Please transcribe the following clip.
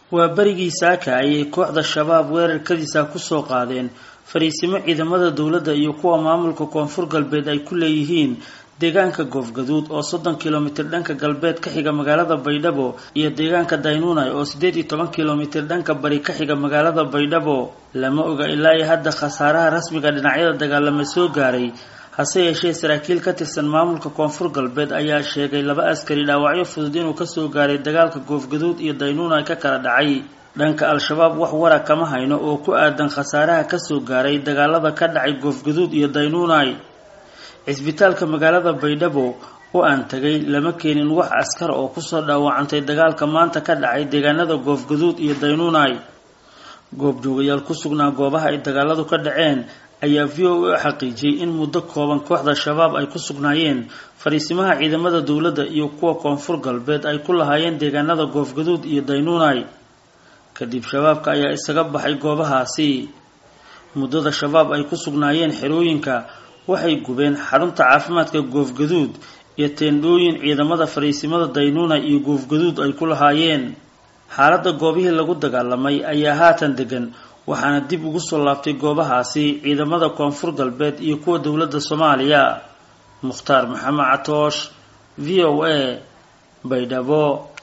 waa berigii saaka ayay kooxda shabaab weerarkadiisa kusoo qaadeen fariisimo ciidamada dowladda iyo kuwa maamulka koonfur galbeed ay ku leeyihiin deegaanka goofgaduud oo soddon kilomitir dhanka galbeed ka xiga magaalada baydhabo iyo deegaanka daynunai oo siddeed iyo toban kilomitir dhanka bari ka xiga magaalada baydhabo lama oga ilaa iyo hadda khasaaraha rasmiga dhinacyada dagaalama soo gaaray hase yeeshee saraakiil ka tirsan maamulka koonfur galbeed ayaa sheegay laba askari dhaawacyo fudud inuu kasoo gaaray dagaalka goofgaduud iyo daynunai ka kala dhacay dhanka al-shabaab wax wara kama hayno oo ku aadan khasaaraha kasoo gaaray dagaalada ka dhacay goofgaduud iyo daynunai cisbitaalka magaalada baydhabo oo aan tagay lama keenin wax askar oo kusoo dhaawacantay dagaalka maanta ka dhacay deegaanada goofgaduud iyo daynunai goobjoogayaal ku sugnaa goobaha ay dagaaladu ka dhaceen ayaa v o a xaqiijiyey in muddo kooban kooxda shabaab ay ku sugnaayeen fariisimaha ciidamada dowladda iyo kuwa koonfur galbeed ay ku lahaayeen deegaanada goofgaduud iyo daynunai kadib shabaabka ayaa isaga baxay goobahaasi muddada shabaab ay ku sugnaayeen xerooyinka waxay gubeen xarunta caafimaadka goofgaduud iyo teendhooyin ciidamada fariisimada daynunai iyo goofgaduud ay ku lahaayeen xaaladda goobihii lagu dagaalamay ayaa haatan degan waxaana dib ugu soo laabtay goobahaasi ciidamada koonfur galbeed iyo kuwa dowladda soomaaliya mukhtaar maxamed catoosh v o a baydhabo